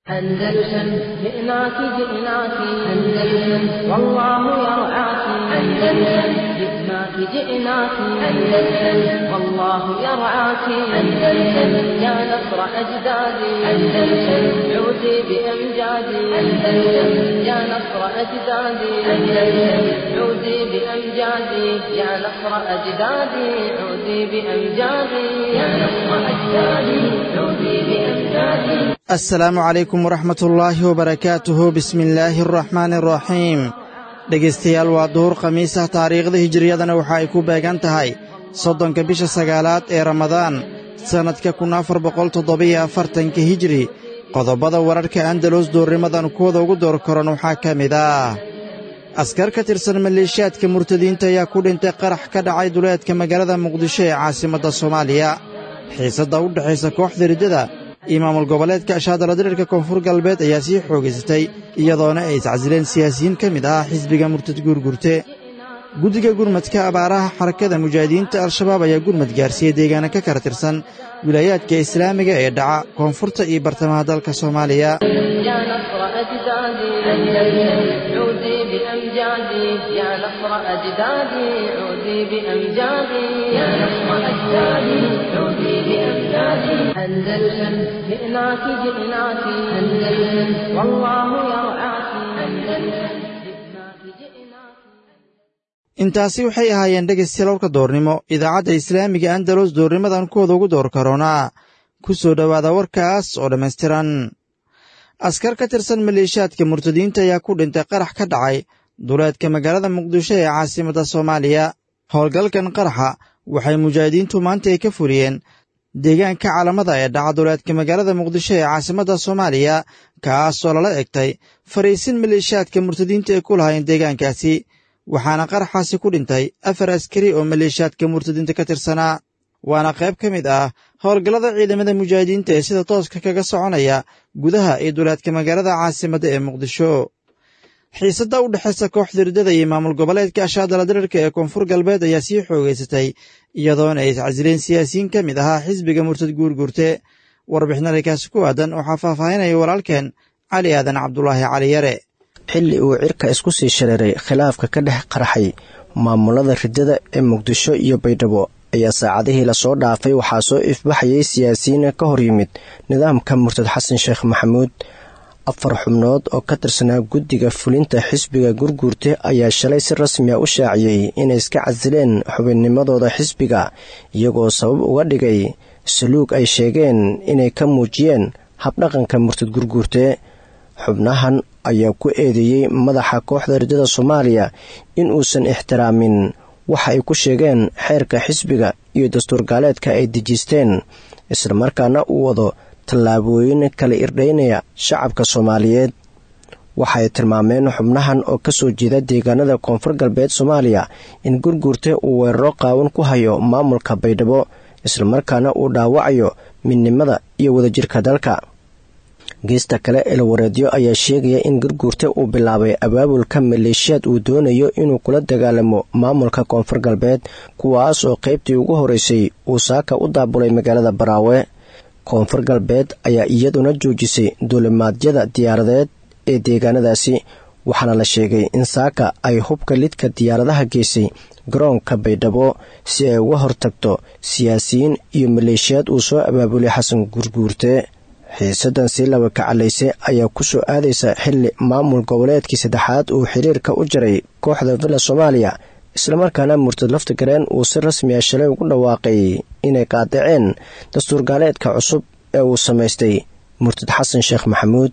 أندلسن جئناك جئناك أندلسن والله يرعاك أندلسن جئناك جئناك أندلسن والله يرعاك أندلسن يا نصر أجدادي أندلسن عودي بأمجادي أندلسن يا نصر أجدادي أندلسن عودي بأمجادي يا نصر أجدادي عودي بأمجادي يا نصر أجدادي عودي بأمجادي assalaamu calaykum waraxmatullaahi wabarakaatuhu bismi illaahi araxmaani araxiim dhegaystayaal waa duhur khamiisah taariikhda hijiriyadana waxa ay ku beegan tahay soddonka bisha sagaalaad ee ramadaan sannadka kun afar boqol toddobiyo afartanka hijiri qodobbada wararka andalus duurnimadan kuwada ugu door koran waxaa ka mid ah askar ka tirsan maleeshiyaadka murtadiinta ayaa ku dhintay qarax ka dhacay duleedka magaalada muqdisho ee caasimadda soomaaliya xiisadda u dhexaysa kooxda riddada iyo maamul goboleedka ashaadala diriirka koonfur galbeed ayaa sii xoogaysatay iyadoona ay iscasileen siyaasiyiin ka mid ah xisbiga murtad guurgurte guddiga gurmadka abaaraha xarakada mujaahidiinta al-shabaab ayaa gurmad gaarsiiyey deegaana ka kala tirsan wilaayaadka islaamiga ee dhaca koonfurta iyo bartamaha dalka soomaaliya أندلسن جئناك جئناك أندلسن والله يرعاك أندلسن جئناك جئناك intaasi waxay ahaayeen dhegaystayaal warka doornimo idaacadda islaamiga andalus doornimadan kuwada ugu door karoonaa ku soo dhowaada warkaas oo dhammaystiran askar ka tirsan maleeshiyaadka murtadiinta ayaa ku dhintay qarax ka dhacay duleedka magaalada muqdisho ee caasimadda soomaaliya howlgalkan qaraxa waxay mujaahidiintu maanta ay ka fuliyeen deegaanka calamada ee dhaca duleedka magaalada muqdisho ee caasimadda soomaaliya kaasoo lala egtay fariisin maleeshiyaadka murtadiinta ay ku lahaayeen deegaankaasi waxaana qaraxaasi ku dhintay afar askari oo maleeshiyaadka murtadiinta ka tirsanaa waana qayb ka mid ah howlgallada ciidamada mujaahidiinta ee sida tooska kaga soconaya gudaha iyo duleedka magaalada caasimadda ee muqdisho xiisadda u dhexaysa kooxda riddada iyo maamul goboleedka ashaadala diriirka ee koonfur galbeed ayaa sii xoogaysatay iyadoona ay iscasileen siyaasiyiin ka mid ahaa xisbiga murtad guurguurte warbixinarikaasi ku aadan waxaa faahfaahinaya walaalkeen cali aadan cabdulaahi cali yare xilli uu cirka isku sii shareeray khilaafka ka dhex qarxay maamulada riddada ee muqdisho iyo baydhabo ayaa saacadihii lasoo dhaafay waxaa soo ifbaxayay siyaasiyiin ka hor yimid nidaamka murtad xasan sheekh maxamuud afar xubnood oo ka tirsanaa guddiga fulinta xisbiga gurguurte ayaa shalay si rasmi a u shaaciyey inay iska casileen xubinnimadooda xisbiga iyagoo sabab uga dhigay saluug ay sheegeen inay ka muujiyeen habdhaqanka murtad gurguurte xubnahan ayaa ku eedeeyey madaxa kooxda riddada soomaaliya in uusan ixtiraamin waxa ay ku sheegeen xeerka xisbiga iyo dastuur gaaleedka ay dejisteen islamarkaana uu wado tallaabooyin kala irdhaynaya shacabka soomaaliyeed waxay tilmaameen xubnahan oo ka soo jeeda deegaanada koonfur galbeed soomaaliya in gurguurte uu weeraro qaawan ku hayo maamulka baydhabo islamarkaana uu dhaawacayo midnimada iyo wadajirka dalka geesta kale elwareedyo ayaa sheegaya in gurguurte uu bilaabay abaabulka maleeshiyaad uu doonayo inuu kula dagaalamo maamulka koonfur galbeed kuwaas oo qaybtii ugu horeysay uu saaka u daabulay magaalada baraawe koonfur galbeed ayaa iyaduna joojisay duulimaadyada diyaaradeed ee deegaanadaasi waxaana la sheegay in saaka ay hubka lidka diyaaradaha geysay garoonka baydhabo si ay uga hortagto siyaasiyiin iyo maleeshiyaad uu soo abaabulay xasan gurguurte xiisadan sii laba kacalayse ayaa ku soo aadaysa xilli maamul goboleedkii saddexaad uu xiriirka u jaray kooxda villa soomaaliya islamarkaana murtad laftigareen uu si rasmi a shalay ugu dhawaaqay inay qaadaceen dastuur gaaleedka cusub ee uu samaystay murtad xasan sheekh maxamuud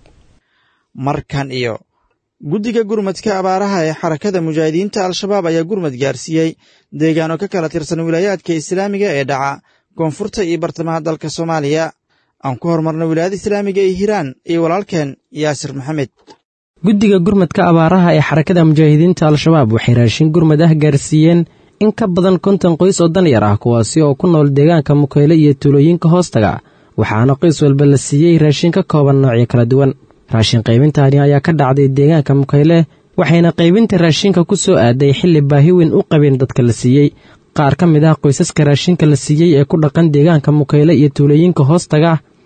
markan iyo guddiga gurmadka abaaraha ee xarakada mujaahidiinta al-shabaab ayaa gurmad gaarsiiyey deegaano ka kala tirsan wilaayaadka islaamiga ee dhaca koonfurta iyo bartamaha dalka soomaaliya aan ku horumarna wilaayada islaamiga ee hiiraan iyo walaalkeen yaasir maxamed guddiga gurmadka abaaraha ee xarakada mujaahidiinta al-shabaab waxay raashin gurmad ah gaarsiiyeen in ka badan konton qoys oo danyar ah kuwaasi oo ku nool deegaanka mukeyle iyo tuulooyinka hoostaga waxaana qoys walba la siiyey raashin ka kooban noocyo kala duwan raashin qaybintaani ayaa ka dhacday deegaanka mukeyle waxayna qaybinta raashinka ku soo aaday xilli baahi weyn u qabeen dadka la siiyey qaar ka mid ah qoysaska raashinka la siiyey ee ku dhaqan deegaanka mukeyle iyo tuulooyinka hoostaga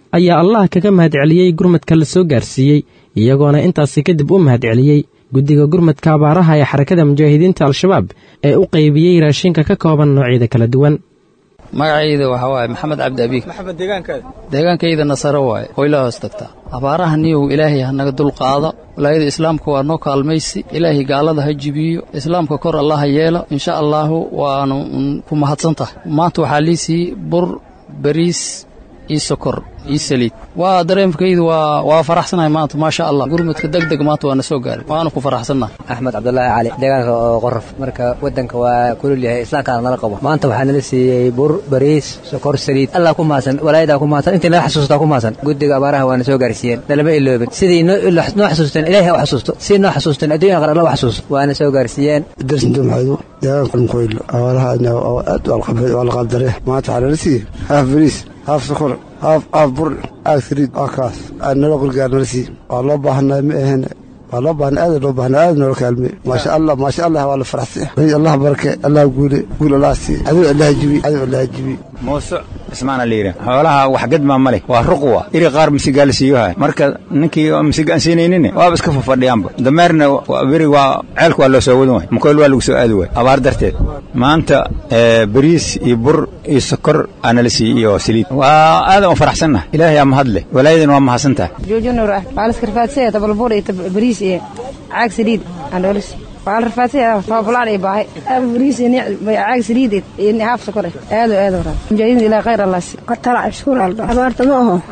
ayaa allah kaga mahadceliyey gurmadka la soo gaarsiiyey iyagoona intaasi kadib u mahadceliyey guddiga gurmadka abaaraha ee xarakada mujaahidiinta al-shabaab ee u qaybiyey raashinka ka kooban noocyada kala duwan magacayda waxaa waaye maxamed cabdi abiig maxamed deegaankaaga deegaankayda nasaro waaye hoyla hoos tagtaa abaaraha niyow ilaahay ha naga dulqaado walaayada islaamka waa noo kaalmaysi ilaahay gaalada ha jibiyo islaamka kor allah ha yeelo insha allaahu waanu ku mahadsan tahay maanta waxaa lii siiyey bur bariis iyo sokor iyo saliid waa dareemkaydu waa waa faraxsanahay maanta maasha allah gurmudka deg deg maanta waa na soo gaaray waanu ku faraxsannahay axmed cabdulaahi cali deegaanka oo qoraf marka waddanka waa kulul yahay islaamkaana nala qabo maanta waxaa nala siiyey bur bariis sokor saliid allah ku mahadsan walaayadaa ku mahadsan intii naga xasuustaa ku mahadsan guddiga abaaraha waana soo gaarsiiyeen nalama iloobin sidii noo xasuusteen ilaahay ha u xasuusto sidii noo xasuusteen adduunya qar alla u xasuusto waana soo gaarsiiyeen darsinta maxaydu deegaanka mkoylo abaaraha aad waa la qaabdare maanta waxaa nala siiyey haaf bariis haaf sokor haaf haaf bur aag saliid waa kaas nala qurgaar nala sii waa loo baahnaa ma ahen waa loo baahna aada loo baahna aada noola kaalmey maasha allah maasha allah waa la faraxsan allah barake allah guule guul allah sii adigo allah jibi adigo allah jibi muuse ismaana liiri xoolaha wax gadmaa ma leh waa ruqwa iri qaar misigaa la siiyoha marka ninkii misiga aan siinaynin waaba iska fafadhiyaanba dameerna beri waa ceelka waa loo soo wadan waay mukoyl waa lagu soo aadi waay abaar darteed maanta bariis iyo bur iyo sokor aa nala siiyey iyo saliid waa aadan u faraxsannaha ilaahay aa mahad leh walaayadan waa mahadsan tahay joojinur ah waa laskarfaadsanaya tabalbur iyo bariis iyo caag saliid aan noola siiy waa la rafaadsanya tababulaan iyo baahay bariis iyo caag saliid iyo haaf sokor aado aado raa mujaahidiin ilaa khayr allah si qatala ashkuur alba abaarta ma aho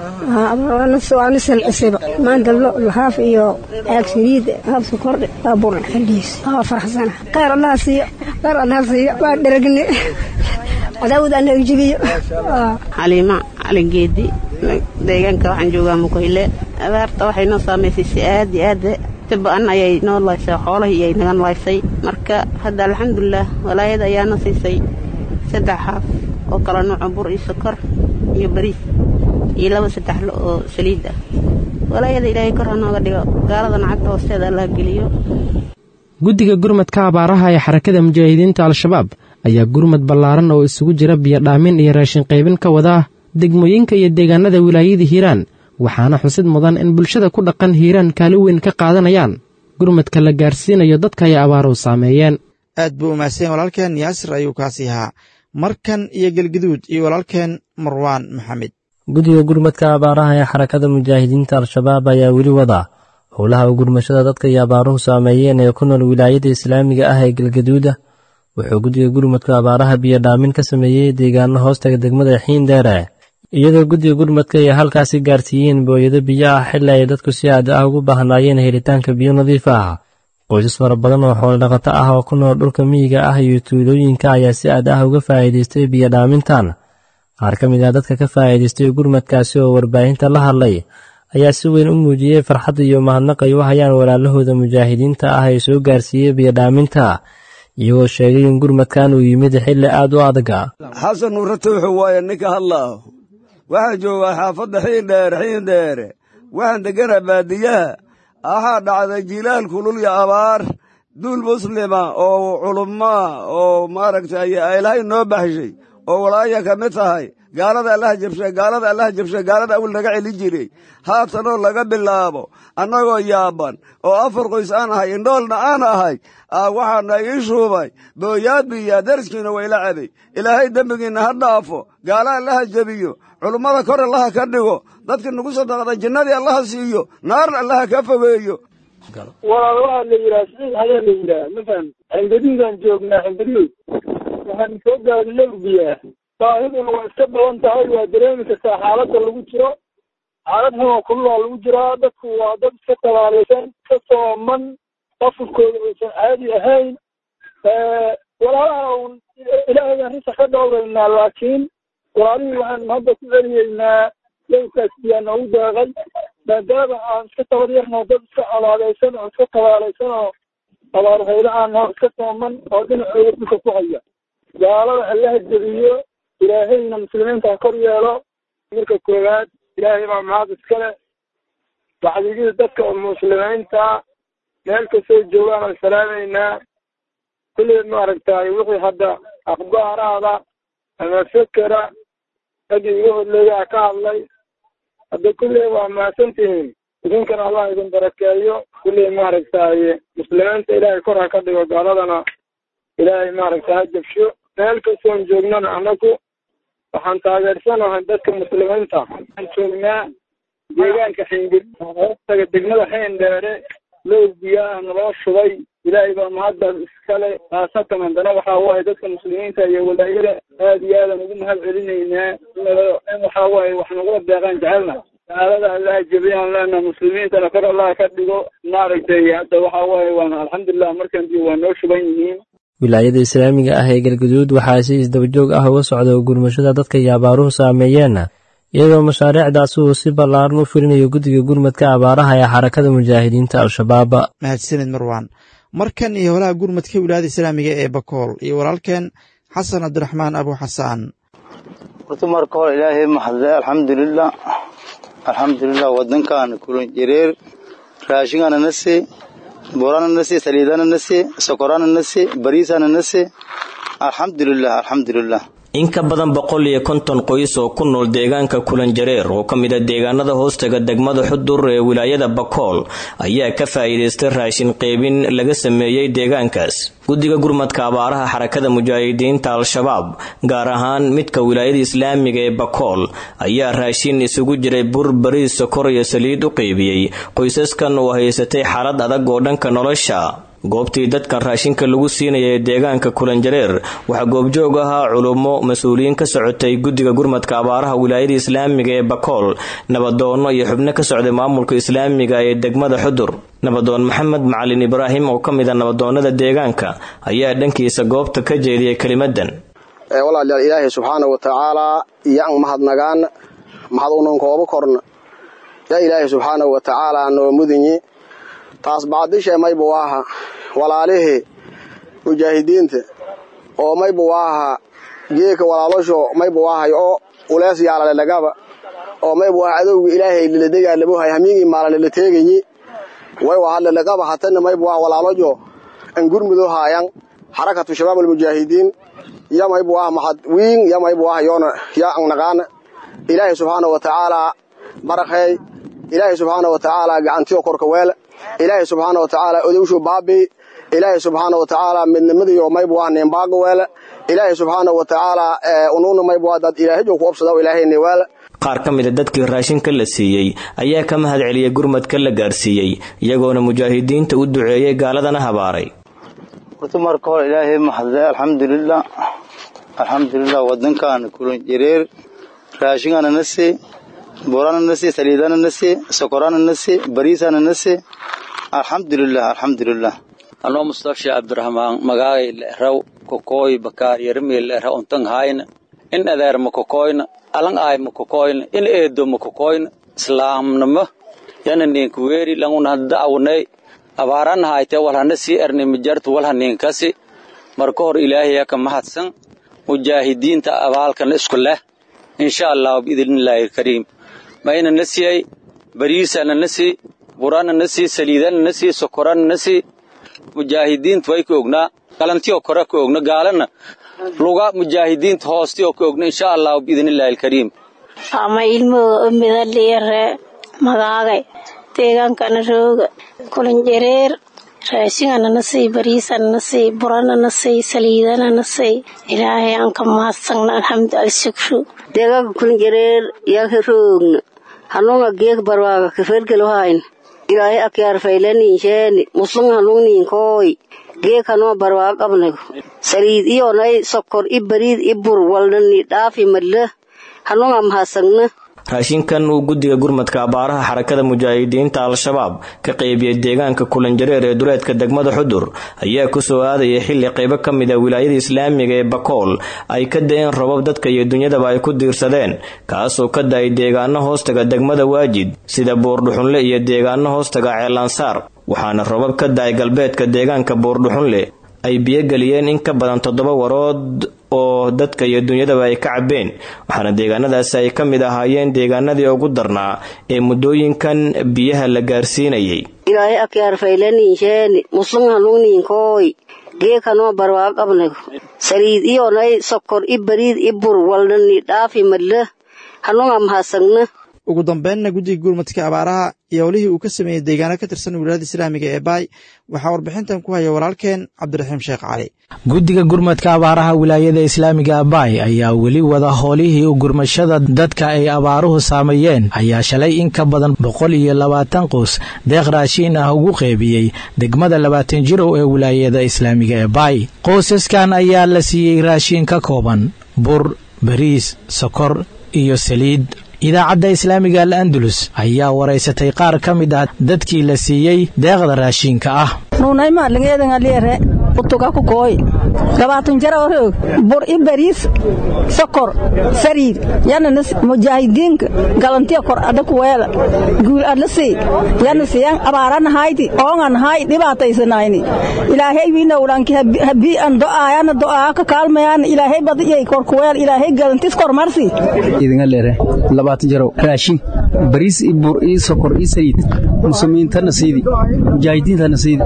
waana salcisiba maanta haaf iyo caag saliid haaf sokor waa bur xildiis waa faraxsana khayr allah siiyo khayr allah siiyo waa dheragni cadaawad aan naga jibiyo xaliima calingeedi deegaanka waxaan joogaa mukoyle abaarta waxay noo saamaysay si aad iyo aad ba-an ayay noo laysay xoolahii iyay naga laysay marka hadda alxamdulilah walaayada ayaana siisay saddex haaf oo kala nuuco bur iyo sokor iyo bariis iyo laba saddex lo oo saliid ah walaayada ilaahay kor ha nooga dhigo gaaladana cagta hoosteeda allah geliyo guddiga gurmadka abaaraha ee xarakada mujaahidiinta al-shabaab ayaa gurmad ballaaran oo isugu jira biyodhaamin iyo raashin qaybin ka wadaa degmooyinka iyo deegaanada wilaayada hiiraan waxaana xusid mudan in bulshada ku dhaqan hiiraan kaalin weyn ka qaadanayaan gurmadka la gaarsiinayo dadka ay abaaruhu saameeyeen aad buu umahadsanyeen walaalkeen yaasir ayuu kaasi ahaa markan iyo gelgaduud iyo walaalkeen marwaan maxamed guddiga gurmadka abaaraha ee xarakada mujaahidiinta al-shabaab ayaa weli wadaa howlaha gurmashada dadka iyo abaaruhu saameeyeen ee ku nool wilaayada islaamiga ah ee galgaduuda wuxuu guddiga gurmadka abaaraha biyodhaamin ka sameeyey deegaano hoostaga degmada xiindheere iyadoo guddiga gurmadka ay halkaasi gaarsiiyeen booyado biyo ah xili ay dadku si aad ah ugu baahnaayeen helitaanka biyo nadiif ah qoysas fara badan oo xoolodhaqato ah oo ku nool dhulka miyiga ah iyo tuulooyinka ayaa si aad ah uga faa'iidaystay biyodhaamintan qaar ka mid ah dadka ka faa'iidaystay gurmadkaasi oo warbaahinta la hadlay ayaa si weyn u muujiyey farxadda iyo mahadnaq ay u hayaan walaalahooda mujaahidiinta ah ee soo gaarsiiyey biyodhaaminta iyagoo sheegay in gurmadkan uu yimid xilli aad u adaga xasan nuure tuuxu waaye ninka hadlaaho waxaan joogaa xaafadda xiindheere xiindheere waxaan deggana baadiyaha waxaa dhacday jilaal kulul iyo abaar duul muslima oo culummaa oo maaragtay ilaahay noo baxshay oo walaaya ka mid tahay gaalada allaha jabshe gaalada allaha jabshe gaalada awil naga celin jiray haatanoo laga bilaabo annagoo yaaban oo afar qoys aan ahay indhoolna aan ahay waxaana ii shuubay booyaad biyaa dariskiina wayla cabay ilaahay dembigiinna ha dhaafo gaala allaha jebiyo culummada kor allaha ka dhigo dadka nagu sadaqda jinnadii allaha siiyo naarna allaha ka fogeeyo walaal waxaa la yidhaha siciid ayaa la yidhaha mafaham xingaduudaan joognaa xingaduud waxaan soo gaadhay lowrbiyaa baahiduna waa iska badan tahay waa dareemi kartaa xaaladda lagu jiro xaalad xuma kululaa lagu jiraa dadku waa dad iska tabaalaysan iska sooman qafurkooda uusan caadi ahayn walaalaha un ilaahaydaan risa ka dhowraynaa laakiin walaalihii waxaan hadda ku celiyeynaa lowrkaas biyaa noogu deeqay maadaama aan iska tabaryarno dad iska colaadaysan oo iska tabaalaysan oo abaarhaylo aan hor iska sooman oo dhinacooda dhulka ku haya gaalada allaha jebiyo ilaahayna muslimiinta ha kor yeelo marka koowaad ilaahay baa mahad iskale bacdigii dadka muslimiinta meel kastoo joogaan aan salaamaynaa kulli maaragtay wixii hadda akhbaaraada ama fekera raggii iga horleeyaa ka hadlay hadda kulley waa mahadsantihiin idinkana allah idin barakeeyo kulley maaragtaaye muslimiinta ilaahay kor ha ka dhigo gaaladana ilaahay maaragta ha jabsho meel kastoon joognana annagu waxaan taageersanahay dadka muslimiinta waxaan joognaa deegaanka xingir hoostaga degmada xeen dheere low biyaah naloo shubay ilaahay baa mahaddaas iskale khaasatan haddana waxaa waaye dadka muslimiinta iyo walaayada aad iyo aadan ugu mahad celinaynaa in waxaa waaye wax nagula deeqaan jecelna gaalada allaha jebiyaan leenaha muslimiintana kor allah ka dhigo maaragtay hadda waxaa waaye waan alxamdulilah markan dib waa noo shuban yihiin wilaayada islaamiga ah ee galguduud waxaa si isdabajoog ah uga socda gurmashada dadka iyo abaaruhu saameeyeenna iyadoo mashaariicdaasi uu si ballaaran u fulinayo guddiga gurmadka abaaraha ee xarakada mujaahidiinta al-shabaab mahadsanid marwaan markan iyo holaha gurmadka wilaayada islaamiga ee bakool iyo walaalkeen xasan cabdiraxmaan abu xasaan horta marka hore ilaahay maxadle alxamdulilah alxamdulilah wadankan kulan jireer raashingana nasi borana nasi saliidana nasi sokorana nasi bariisana nasi alxamdulilah alxamdulilah in ka badan boqol iyo konton qoys oo ku nool deegaanka kulanjareer oo ka mid a deegaanada hoostaga degmada xudur ee wilaayada bakool ayaa ka faa'iidaystay raashin qeybin laga sameeyey deegaankaas guddiga gurmadka abaaraha xarakada mujaahidiinta al-shabaab gaar ahaan midka wilaayada islaamiga ee bakool ayaa raashin isugu jiray bur bariis sokor iyo saliid u qeybiyey qoysaskan oo haysatay xaalad adag oo dhanka nolosha goobtii dadkan raashinka lagu siinaya ee deegaanka kulanjareer waxaa goobjoog ahaa culummo mas-uuliyiin ka socotay guddiga gurmadka abaaraha wilaayada islaamiga ee bakool nabadoonno iyo xubno ka socday maamulka islaamiga ee degmada xudur nabadoon maxamed macalin ibraahim oo ka mid a nabadoonnada deegaanka ayaa dhankiisa goobta ka jeediyay kelimadan walaalayaal ilaahay subxaana wa tacaalaa iyaan mahadnagaan mahad unan kooba korna yaa ilaahay subxaana wa tacaalaa noo mudinyi taas bacdishe mayba waaha walaalihii mujaahidiinta oo mayba waaha geeka walaalosho mayba waahay oo ulees yaalalelagaba oo mayba waaha adowga ilaahay liladegaalabohay hamiigii maalalila teegayi way wahalelagaba hatana mayba waaha walaalojo an gurmudo haayan xarakatu shabaab almujaahidiin ya mayba waaha maxad wiin ya mayba waaha yoona ya an naqaana ilaahay subxaana wa tacaalaa barakheey ilaahay subxaana wa tacaalaa gacantiyo korka weele ilaahay subxaana wa tacaala odowshu baabi ilaahay subxaana wa tacaala midnimadiyo mayba waa nimbaaga weele ilaahay subxaana wa tacaala unuuna mayba waa dad ilaahajo ku obsada ilaahayni weele qaar ka mida dadkii raashinka la siiyey ayaa ka mahad celiyay gurmadka la gaarsiiyey iyagoona mujaahidiinta u duceeyey gaaladana habaaray horta marka hore ilaahay maxadle alxamdulilah alxamdulilah wadankan kulan jireer raashingana nasi borana nasi saliidana nasi sokorana nasi bariisana nasi alxamdulilah alxamdulilah anoo mustafsha abdiraxmaan magaagay le'raw kokooy bakaar yarmii le'ra untang hayna in adeer ma kokoyna alang aay ma kokoyna in eedo ma kokoyna islaamnimo yana ninka weeri languna da'awnay abaarana hayte walhana sii erni mijartu walha ninkasi marka hor ilaahaya ka mahadsan mujaahidiinta abaalkan isku leh insha allah biidnillaahi alkariim mayna na siyay bariisana na sii burana na sii saliidana na sii sokorana na sii mujaahidiinta way ka ognaa galantiyoo kore ka ogna gaalana luga mujaahidiinta hoostiyoo ka ogna insha allah biidnillaahi alkariim ama ilmooda umida liire magaagay deegaankana rooga kulanjareer raashingana na sii bariisana na sii burana na sii saliidana na sii ilaahay aan ka mahadsagna alxamdu alshukru deegaanka kulanjareer yaa roogna hanunga geek barwaaga kafelgelohayn ilaahay akyaar faylaninsheeni muslung hanungniinkooy geek hanoo barwaaga qabnago saliid iyonay sokor i bariid i bur walnani dhaafi madla hanunga mahadsagna raashinkan uu guddiga gurmadka abaaraha xarakada mujaahidiinta al-shabaab ka qeybiyey deegaanka kulanjareer ee duleedka degmada xudur ayaa kusoo aadayay xilli qaybo ka mid a wilaayada islaamiga ee bakool ay ka da-een robab dadka iyo dunyadaba ay ku diirsadeen kaasoo ka da-ay deegaano hoostaga degmada waajid sida buurdhuxunle iyo deegaano hoostaga ceelansaar waxaana robab ka da-ay galbeedka deegaanka buurdhuxunle ay biyogeliyeen in ka badan toddoba warood oo dadka iyo dunyadaba ay ka cabeen waxaana deegaanadaasi ay ka mid ahaayeen deegaanadii ugu darnaa ee muddooyinkan biyaha la gaarsiinayay ilaahay akyaar faylaninsheeni muslung hanungniinkooy geek hanoo barwaaga qabnago saliid iyonay sokor i bariid i bur walnani dhaafi madla hanunga mahadsagna ugu dambeynna guddiga gurmadka abaaraha iyo howlihii uu ka sameeyey deegaano ka tirsan wilaayada islaamiga ee baay waxaa warbixintan ku haya walaalkeen cabdiraxiim sheekh cali guddiga gurmadka abaaraha wilaayada islaamiga abaay ayaa weli wada howlihii u gurmashada dadka ay abaaruhu saameeyeen ayaa shalay in ka badan boqol iyo labaatan qoys deeq raashiin ah ugu qeybiyey degmada labaatan jirow ee wilaayada islaamiga ee baay qoysaskan ayaa la siiyey raashiin ka kooban bur bariis sokor iyo saliid idaacadda islaamiga al andalus ayaa waraysatay qaar ka mid ah dadkii la siiyey deeqda raashiinka ah nuunaymalingeedangaliere utuga ku kooy gabaatun jara orog bur i bariis sokor sariir yana mujaahidiinka galantiya kor ada kuweela guul adla sii yana siyan abaarana hayti oongan hay dhibaataysanayni ilaahay wiinawdhanki habii an do'aayana do'aa ka kaalmayaan ilaahay badiyay kor kuweel ilaahay galantis kor marsi idingalere labaatan jaro raashin bariis i bur i sokor i saliid muslimiintana siidi mujaahidiintana siidi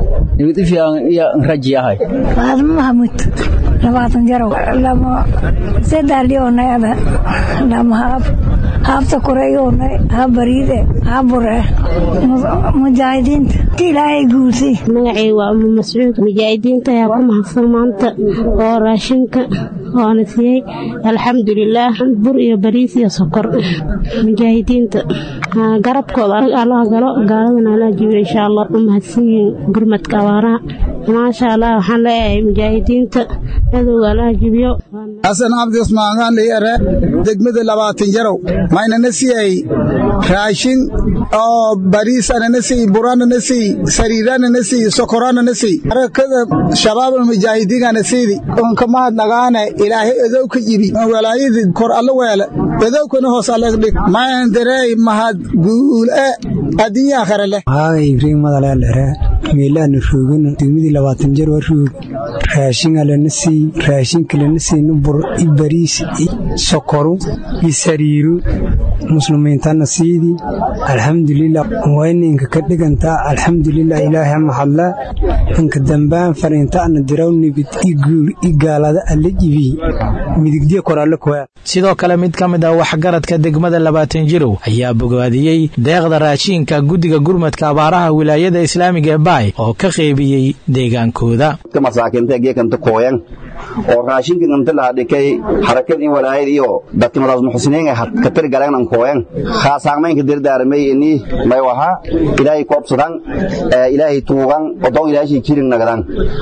raji ahay faadmo mahamud labaatan jarow lama sedaaliyonayada lama haab haabta koreeyonay ha bariide ha bure mujaahidiinta ti ilaahay guulsay magacay waa umu mascuud mujaahidiinta ayaa ku mahadsan maanta oo raashinka oona siiyey alxamdulilaah bur iyo bariis iyo sokor mujaahidiinta garabkooda allaha galo gaaladana allaha jibiyo insha allah u mahadsan yihiin gurmadka abaaraha maasha allah waxaan leeyahay mujaahidiinta cadowga allaha jibiyo xasan cabdi usmaan liyare degmada labaatan jarow maynana siiyey raashin oo bariisanana siy buranana siy sariiranana siy sokoranana siy harakada shabaabul mujaahidiingana siidi unka mahadnagaane ilaahay edowka jibi walaayadii kor alla weele edowkana hoos allegdhig mayan dareey mahad guule addunya akhare leh haagay ibriin madaleelere meelaana roogin degmadii labaatan jar waa roog raashinga lana siiy raashinka lana siina bur i bariis i sokoru i sariiru muslimiintana siidii alxamdulilah wayninka ka dhigantaa alxamdulilah ilaahay mahadla inka dambaan fariintaana diraw nibid i guul i gaalada alla jibiy midigdiya kor alle kuwaa sidoo kale mid ka mid ah waxgaradka degmada labaatan jirow ayaa bogaadiyey deeqda raashiinka guddiga gurmadka abaaraha wilaayada islaamiga ee baay oo ka qeybiyey deegaankooda masaakiinta geekanta kooyan oo raashinka inta laha dhikay harakad in walaayad iyo dadka madaas muxsiniin ka tir galeen kooyan khaasaamaynka dirdaaramay ini may waha ilaahay koobsadan ilaahay tuugan odon ilaahay jirin nagadan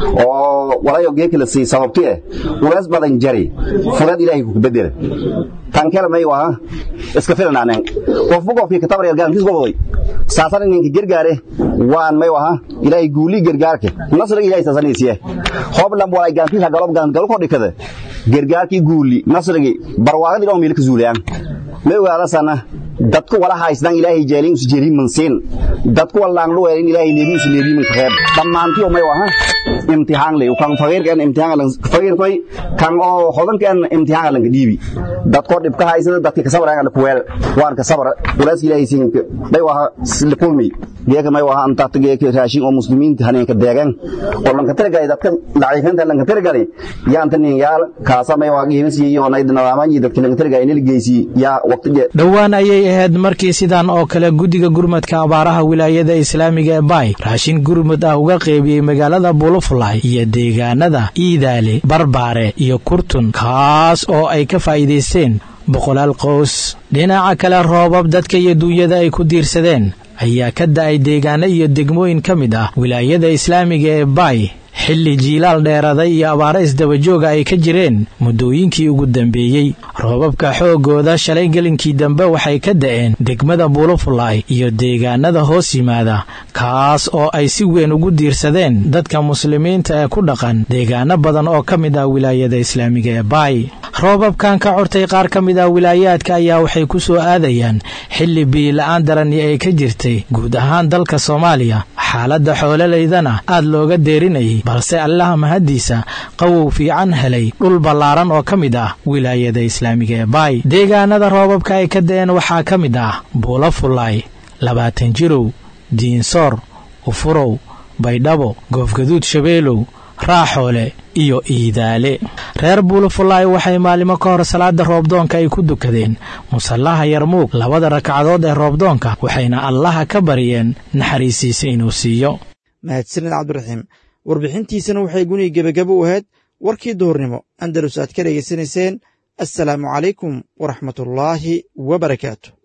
oo walayo geekala sii sababti eh walaas badan jari furad ilaahay ku bedel tan kale may waha iska filnaanen qofbu qofkii katabar yargaankiis goboday saasan ninka gargaare waan may waha ilaahay guuli gargaarka nasriga ilaahay saasanaysiye hoblan walay gaankiis galob gaan galo kodhikada gargaarkii guuli nasrigi barwaaqadii dhoo meelka zuulayaan may ogaadasana dadku wala haysdan ilaahay jeelin us jeelin mansiin dadku walaan lu weelin ilaahay leebi us leebi man khayb dhammaantii oo may waha imtixaan leh kan faqiirkan imtixaan lan faqiir koy kan oo hodankan imtixaan lan dhiibi dadko dhibka haysada dadka ka sabrayaan la kuweel waan ka sabra walaas ilaahay siin may waha silkulmi geeka may waha anta geeka raashin oo muslimiinta haneenka deegan oo lan ka tirgay dadka laciifanta lan ka tirgay yaanta nin yaal kaasa may waha qiimisi iyo nayd nadaaman iyo dadka lan ka tirgay inil geysi yaa waqtiga dhowaan ayay ahayd markii sidan oo kale guddiga gurmadka abaaraha wilaayada islaamiga ee baay raashin gurmud ah uga qeybiyey magaalada bulufulay iyo deegaanada iidaale barbaare iyo kurtun kaas oo ay ka faa'iidaysteen boqolaal qoys dhinaca kale roobab dadka iyo duunyada ay ku diirsadeen ayaa ka da'ay deegaano iyo degmooyin ka mid ah wilaayada islaamiga ee baay xilli jiilaal dheeraday iyo abaaro isdabajooga ay ka jireen muddooyinkii ugu dambeeyey roobabka xooggooda shalay gelinkii dambe waxay ka da'een degmada buulufulay iyo deegaanada hoos yimaada kaas oo ay si weyn ugu diirsadeen dadka muslimiinta ee ku dhaqan deegaano badan oo ka mid ah wilaayada islaamiga ee baay roobabkan ka cortay qaar ka mid ah wilaayaadka ayaa waxay ku soo aadayaan xilli biila'aan darani ay ka jirtay guud ahaan dalka soomaaliya xaaladda xoololaydana aad looga deerinayay balse allaha mahaddiisa qawow fiican helay dhul ballaaran oo ka mid ah wilaayada islaamiga ee baay deegaanada roobabka ay ka da'een waxaa ka mid ah buula fullaay labaatan jirow diinsoor ufurow baydhabo goofgaduud shabeelow raaxoole iyo iidaale reer buulafulaay waxay maalimo ka hor salaada roobdoonka ay ku dukadeen musallaha yarmuug labada ragcadood ee roobdoonka waxayna allaha ka baryeen naxariisiisa inuu siiyo mahadsanid cabdiraxiim warbixintiisana waxay guniga gebagabo u ahayd warkii duhurnimo andalus aad ka dhegaysanayseen assalaamu calaykum waraxmatullaahi wa barakaatu